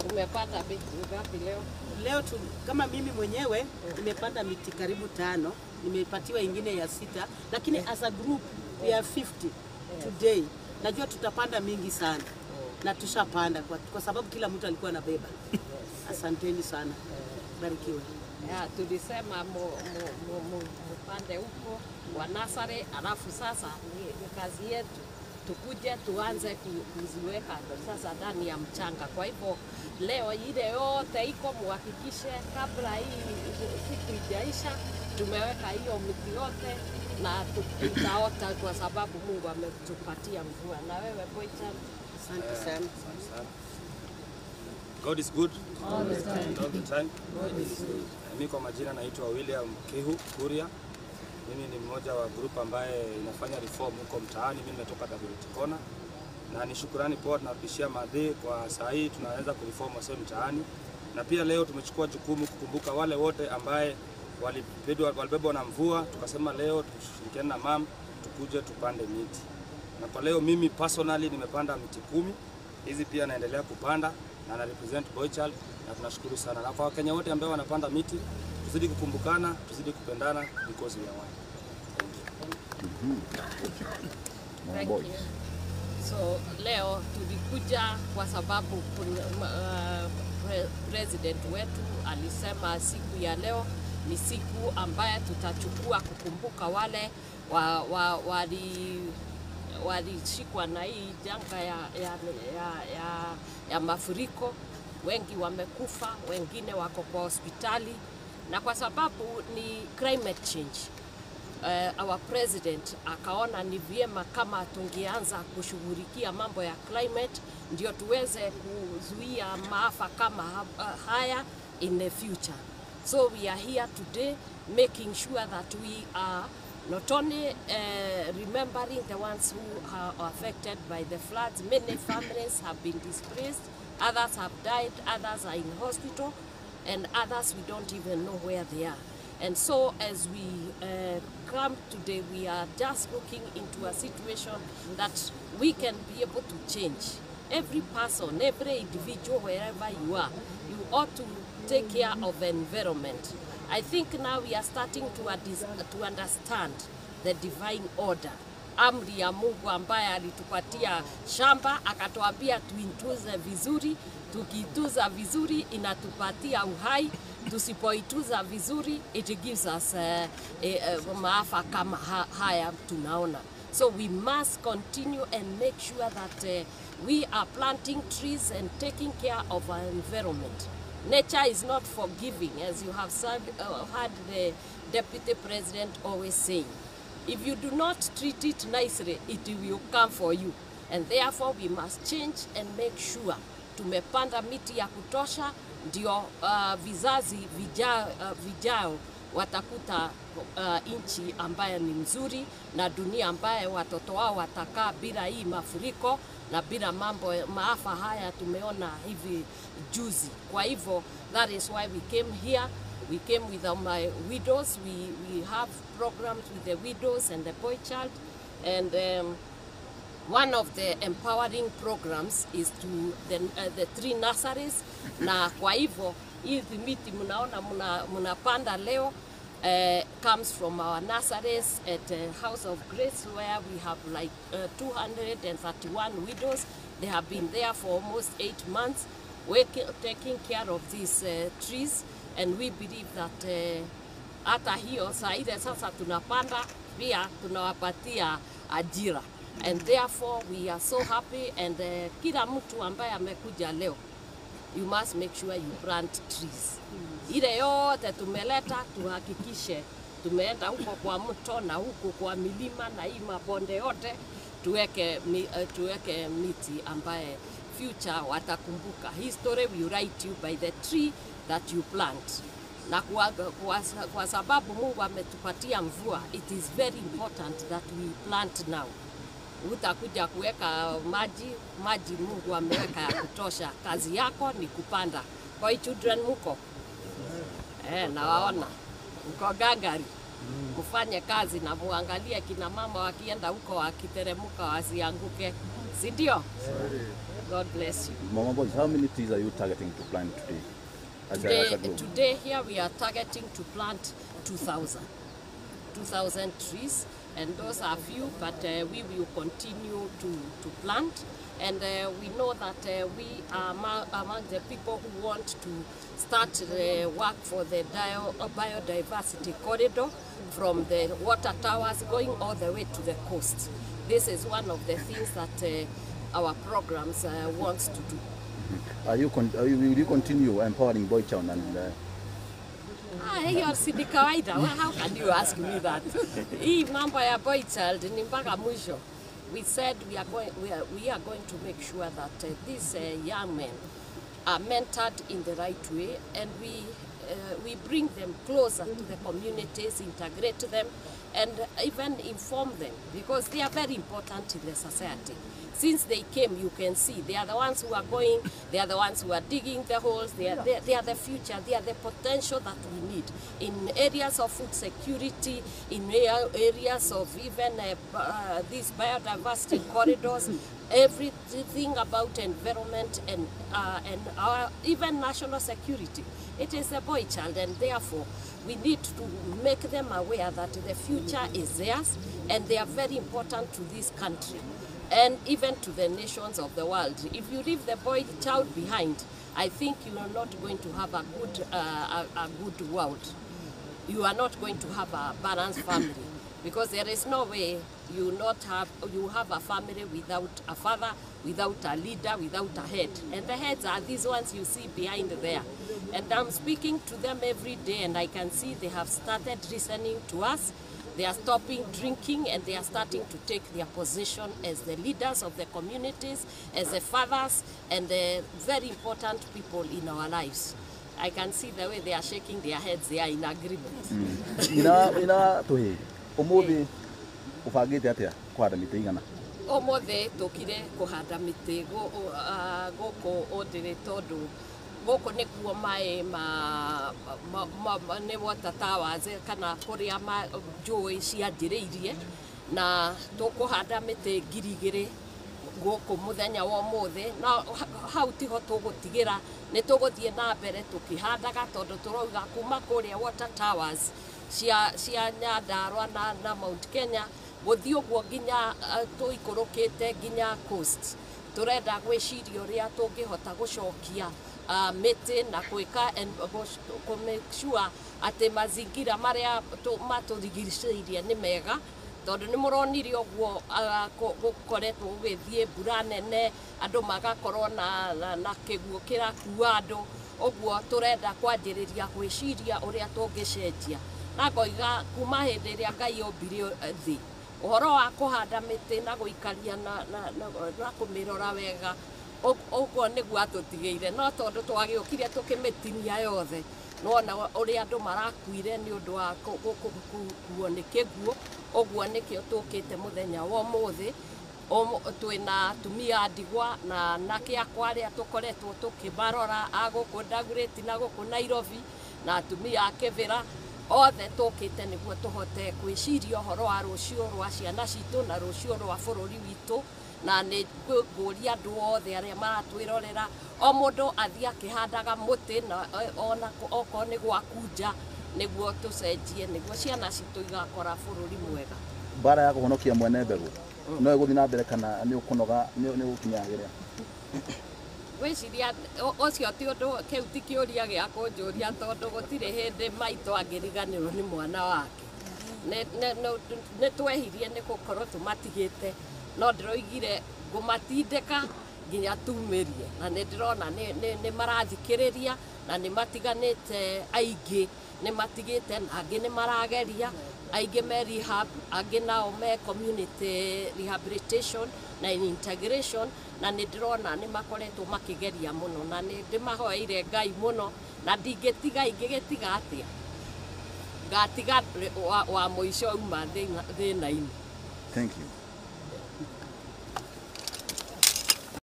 Umepata miti ngapi leo? Leo tu, kama mimi mwenyewe nimepanda miti karibu tano, nimepatiwa ingine ya sita, lakini as a group we are 50 today. Najua tutapanda mingi sana na tushapanda kwa, kwa sababu kila mtu alikuwa anabeba. Asanteni sana, barikiwe. Ya, tulisema mu- mu- mu- mu- mupande huko wa nasare, alafu sasa ni, ni kazi yetu tukuje tuanze ku- kuziweka sasa ndani ya mchanga. Kwa hivyo leo ile yote iko, muhakikishe kabla hii siku ijaisha tumeweka hiyo miti yote na tu- itaota kwa sababu Mungu ametupatia mvua. Na wewe Boychan, Asante sana. God is good all the time. All the time. Mimi kwa majina naitwa William Kihu Kuria. Mimi ni mmoja wa group ambaye inafanya reform huko mtaani. Mimi nimetoka Dagoretti Kona na ni shukurani poa tunarudishia madhi kwa saa hii tunaweza kureform wasee mtaani, na pia leo tumechukua jukumu kukumbuka wale wote ambaye walibebwa walibebwa na mvua. Tukasema leo tushirikiane na mam tukuje tupande miti, na kwa leo mimi personally nimepanda miti kumi. Hizi pia naendelea kupanda na na represent Boychal, na tunashukuru sana, na kwa Wakenya wote ambao wanapanda miti, tuzidi kukumbukana, tuzidi kupendana because we are one. Thank you. So leo tulikuja kwa sababu kuna- uh, pre president wetu alisema siku ya leo ni siku ambaye tutachukua kukumbuka wale wa, wa, wali walishikwa na hii janga ya, ya, ya, ya, ya mafuriko. Wengi wamekufa, wengine wako kwa hospitali, na kwa sababu ni climate change uh, our president akaona ni vyema kama tungeanza kushughulikia mambo ya climate ndio tuweze kuzuia maafa kama ha- uh, haya in the future. So we are here today making sure that we are not only uh, remembering the ones who are affected by the floods. Many families have been displaced, others have died, others are in hospital, and others we don't even know where they are. And so, as we uh, come today, we are just looking into a situation that we can be able to change. Every person, every individual, wherever you are, you ought to take care of the environment. I think now we are starting to, adis- to understand the divine order amri ya Mungu ambaye alitupatia shamba akatuambia tuitunze vizuri. Tukiitunza vizuri inatupatia uhai, tusipoitunza vizuri it gives us uh, uh, maafa kama ha haya tunaona. So we must continue and make sure that uh, we are planting trees and taking care of our environment. Nature is not forgiving, as you have said, uh, heard the deputy president always saying. If you do not treat it nicely, it will come for you. And therefore we must change and make sure tumepanda miti ya kutosha, ndio uh, vizazi vijao, uh, vijao watakuta uh, nchi ambayo ni nzuri na dunia ambayo watoto wao watakaa bila hii mafuriko na bila mambo maafa haya tumeona hivi juzi. Kwa hivyo that is why we came here We came with uh, my widows. We, we have programs with the widows and the boy child. And um, one of the empowering programs is to the, uh, the three nurseries. Na kwa hivyo hizi miti mnaona mna- mnapanda leo uh, comes from our nurseries at uh, House of Grace where we have like uh, 231 widows. They have been there for almost eight months working, taking care of these uh, trees and we believe that uh, hata hiyo saa ile sasa tunapanda pia tunawapatia ajira and therefore we are so happy and uh, kila mtu ambaye amekuja leo you must make sure you plant trees. Ile yote tumeleta tuhakikishe tumeenda huko kwa mto na huko kwa milima na hii mabonde yote tuweke, mi, uh, tuweke miti ambaye future watakumbuka. History will write you by the tree that you plant na kwa, kwa, kwa sababu Mungu ametupatia mvua, it is very important that we plant now. Utakuja kuweka maji, maji Mungu ameweka ya kutosha. Kazi yako ni kupanda. Kwa hiyo children muko eh, nawaona mko gangari, mfanye kazi na muangalie kina mama wakienda huko wakiteremuka wasianguke, si ndio? God bless you. Mama Boys, how many trees are you targeting to plant today? As a, as Today, a group? today here we are targeting to plant 2,000. 2,000 trees and those are few but uh, we will continue to, to plant and uh, we know that uh, we are among, among the people who want to start the work for the dio- uh, biodiversity corridor from the water towers going all the way to the coast. This is one of the things that uh, our programs uh, wants to do. Are you, con- are you, will you continue empowering Boy Town and uh, Ah, hiyo si ni kawaida. Well, how can you ask me that? Hii mambo ya boy child ni mpaka mwisho. We said we are going, we are, we are going to make sure that uh, these uh, young men are mentored in the right way and we, uh, we bring them closer to the communities, integrate them and even inform them because they are very important in the society. Since they came, you can see they are the ones who are going, they are the ones who are digging the holes, they are, they, they are the future, they are the potential that we need in areas of food security, in area- areas of even uh, uh, these biodiversity corridors, everything about environment and, uh, and our, even national security. It is a boy child and therefore we need to make them aware that the future is theirs and they are very important to this country and even to the nations of the world. If you leave the boy child behind, I think you are not going to have a good, uh, a, a good world. You are not going to have a balanced family because there is no way you not have you have a family without a father, without a leader, without a head. And the heads are these ones you see behind there. And I'm speaking to them every day and I can see they have started listening to us. They are stopping drinking and they are starting to take their position as the leaders of the communities, as the fathers, and the very important people in our lives. I can see the way they are shaking their heads, they are in agreement. ina ina tuhi umuthi ubangite atia kuhanda miti igana Ũmũthĩ tũkire kũhanda mĩtĩ gũ- ũ- ah, gũkũ ũndĩrĩ tondũ gũkũ nĩkuo maĩ ma, ma, ma, ma nĩ water towers kana kũrĩa ma- njũĩ cianjĩrĩirie na tũkũhanda mĩtĩ ngiri igĩrĩ gũkũ mũthenya wa ũmũthĩ na ha- hau tiho tũgũtigĩra nĩ tũgũthiĩ na mbere tũkĩhandaga tondũ tũrauga kuma kũrĩa water towers cia, cia nyandarwa na, na mount kenya gũthiĩ ũguo nginya uh, tũikũrũkĩte nginya coast tũrenda gwĩciria ũrĩa tũngĩhota gũcokia uh, mĩtĩ na gwĩka and gũ- kũ make sure atĩ mazingira marĩa tũ- matũrigicĩirie nĩ mega tondũ nĩ mũronire ũguo ah, kũ- gũkoretwo gũgĩthiĩ mbura nene andũ magakorwo na, na, na kĩguũ kĩrakua andũ ũguo tũrenda kwanjĩrĩria gwĩciria ũrĩa tũngĩcenjia na ngoiga kuma hĩndĩ ĩrĩa ngai ombire eh, thĩ ũhoro wa kũhanda mĩtĩ na gũikaria na, na, na, na kũmĩrora wega ũ- ũguo nĩguo atũtigĩire no tondũ twagĩũkire tũkĩmĩtinia yothe nona ũrĩa andũ marakuire nĩ ũndũ wa kũ- kũ- kũ- kuo nĩ kĩguũ ũguo nĩkĩo tũkĩte mũthenya wa ũmũthĩ Ũmũ- twĩna atumia a ndigwa na anake akwa arĩa tũkoretwo tũkĩmarora a gũkũ Dagoretti na gũkũ Nairobi na atumia a Kĩbĩra othe tũkĩte nĩguo tũhote gwĩciria ũhoro wa rũciũ rwa ciana citũ na rũciũ rwa bũrũri witũ na nĩ ngũria andũ othe arĩa maratwĩrorera o mũndũ athiĩ akĩhandaga mũtĩ na eh, ona kũ- okorwo nĩ gwakunja nĩguo tũcenjie nĩguo ciana citũ igakora bũrũri mwega mbara ya kũhonokia mwene mbegũ no ĩgũthiĩ na mbere kana nĩ ũkũnoga nĩ nĩ ũgũkinyagĩrĩa gwĩciria ũ- ũcio ti ũndũ kĩu ti kĩũria gĩa kũnjũria tondũ gũtirĩ hĩndĩ maitũ angĩriganĩrwo nĩ mwana wake Nĩ- nĩ- nĩ- nĩ twehirie nĩ gũkorwo tũmatigĩte no ndĩroigire ngũmatindĩka nginya tumĩrie na nĩ ndĩrona nĩ- nĩ- nĩ marathikĩrĩria na nĩ matiganĩte aingĩ nĩ matigĩte na angĩ nĩ marageria aingĩ me rehab angĩ nao me community rehabilitation na integration na nĩ ndĩrona nĩ makoretwo makĩgeria mũno na nĩ ndĩmahoeire ngai mũno na ndingĩtiga ingĩgĩtiga atĩa ngatiga wa, wa mũico uma thĩna- thĩna-inĩ thank you